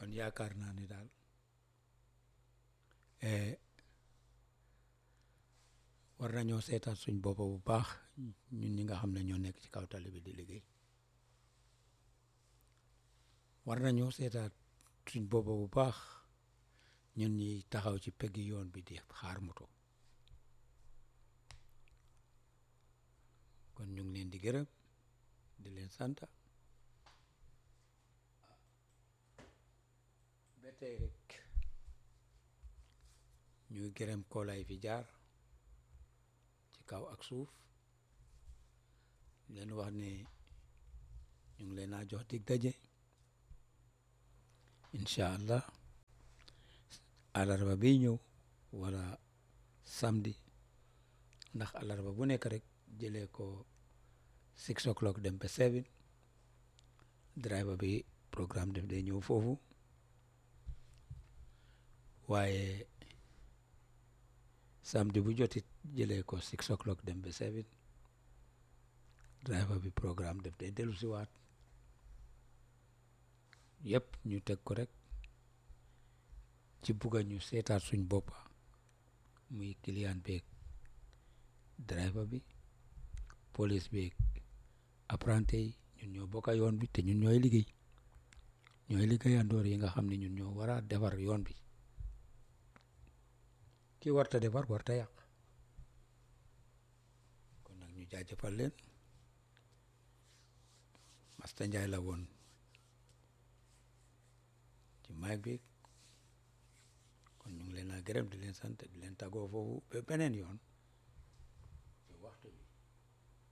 kon yaakaar naa ni daal war nañoo seetaat suñ boppa bu baax ñun ñi nga xam ne ñoo nekk ci kaw tali bi di liggéey war nañoo seetaat suñ boppa bu baax ñun ñi taxaw ci peggi yoon bi di xaar moto kon ñu ngi leen di gërëm di leen sant ba tey rek ñuy gërëm koolay fi jaar ci kaw ak suuf leen wax ne ñu ngi leen a jox dig daje incha allah alarba bi ñëw wala samedi ndax alarba bu nekk rek jëlee ko six o'clock dem ba seven driver bi programme def day ñëw foofu waaye samedi bu jotit jëlee ko six o'clock dem ba seven driver bi programme def day dellu si waat yëpp ñu teg ko rek ci bugga ñu seetaat suñ boppa muy client beeg driver bi police beeg apprenti yi ñun ñoo bokka yoon bi te ñun ñooy liggéey ñooy liggéeyandoor yi nga xam ne ñun ñoo war a defar yoon bi ki warta defar warta yàq kon nag ñu jaajëfal leen Masta Njaay la woon ci mic bi kon ñu ngi leen a gërëm di leen sant di leen tàggoo foofu ba beneen yoon